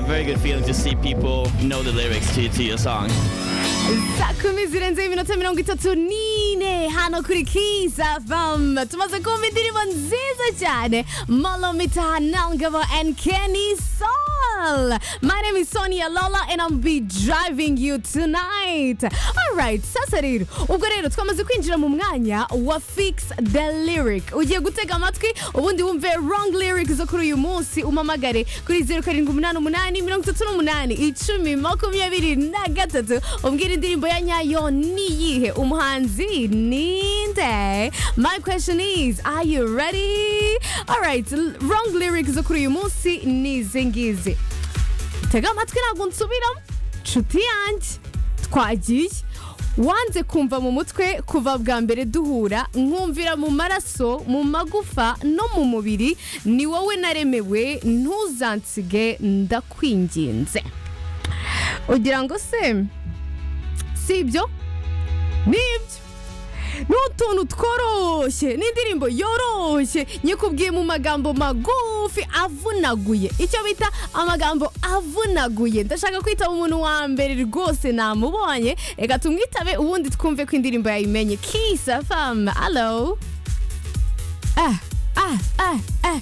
very good feeling to see people know the lyrics to, to your song. Saa kumi zirenze iminota mirongo itatu n'ine hano kuri Kiss FM tumaze kumva indirimbo nziza cyane Malomita Nangabo and Kenny Soul My name is Sonia Lola and I'll be driving you tonight Alright sasa rero ubwo rero twamaze kwinjira mu mwanya wa Fix the Lyric ugiye gutega amatwi ubundi wumve wrong lyric zo kuri uyu munsi umamagare kuri zeru karindwi umunani umunani mirongo itatu n'umunani icumi makumyabiri na gatatu umbwira indirimbo ya nyayo ni iyihe umuhanzi ni nde my question is are you ready alright l- wrong lyric zo kuri uyu munsi ni izi ngizi tega amatwi ntabwo nsubiramo nshuti yanjye twagiye wanze kumva mu mutwe kuva bwa mbere duhura nkumvira mu maraso mu magufa no mu mubiri ni wowe naremewe ntuzansige ndakwinginze ugira ngo se si ibyo ni ibyo ni utuntu tworoshye ni indirimbo yoroshye nyikubwiye mu magambo magufi avunaguye icyo bita amagambo avunaguye ndashaka kwitaba umuntu wa mbere rwose namubonye reka tumwitabe ubundi twumve ko indirimbo yayimenye kisa famu alo ah ah ah ah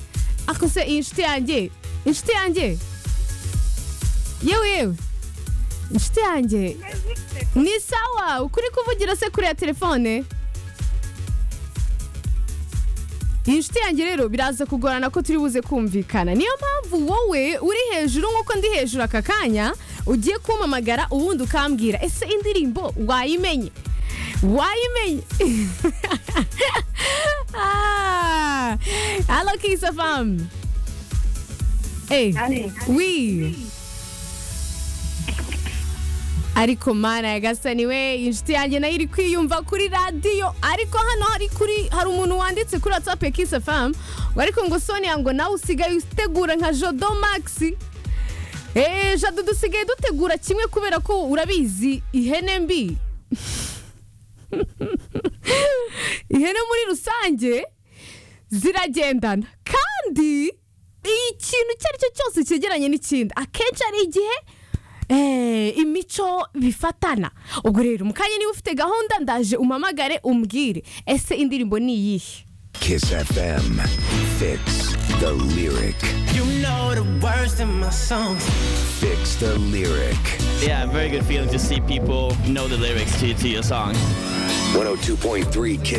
ako se iyi nshuti yanjye inshuti yanjye yewe yewe inshuti yanjye ni sawa ukuri kuvugira se kuri ya telefone iyi nshuti yanjye rero biraza kugorana ko turi buze kumvikana niyo mpamvu wowe uri hejuru nk'uko ndi hejuru aka kanya ugiye kumpamagara ubundi ukambwira ese indirimbo wayimenye wayimenye Ah, Hello Kisa Fam Eh, Allez. oui ariko mana ya gasani we inshuti yanjye nayo iri kwiyumva kuri radiyo ariko hano hari kuri hari umuntu wanditse kuri whatsapp ya kiss fm ngo ariko ngo sonia ngo nawe usigaye utegura nka jodo maxi eee jado dusigaye dutegura kimwe kubera ko urabizi ihene mbi ihene muri rusange ziragendana kandi ikintu icyo ari cyo cyose cyegeranye n'ikindi akenshi ari igihe eh, imico bifatana ubwo rero mu kanya niba ufite gahunda ndaje umamagare umbwire ese indirimbo ni iyihe Kiss FM. Fix the lyric. You know the words in my songs. Fix the lyric. Yeah, very good feeling to see people know the lyrics to, to your song. 102.3 Kiss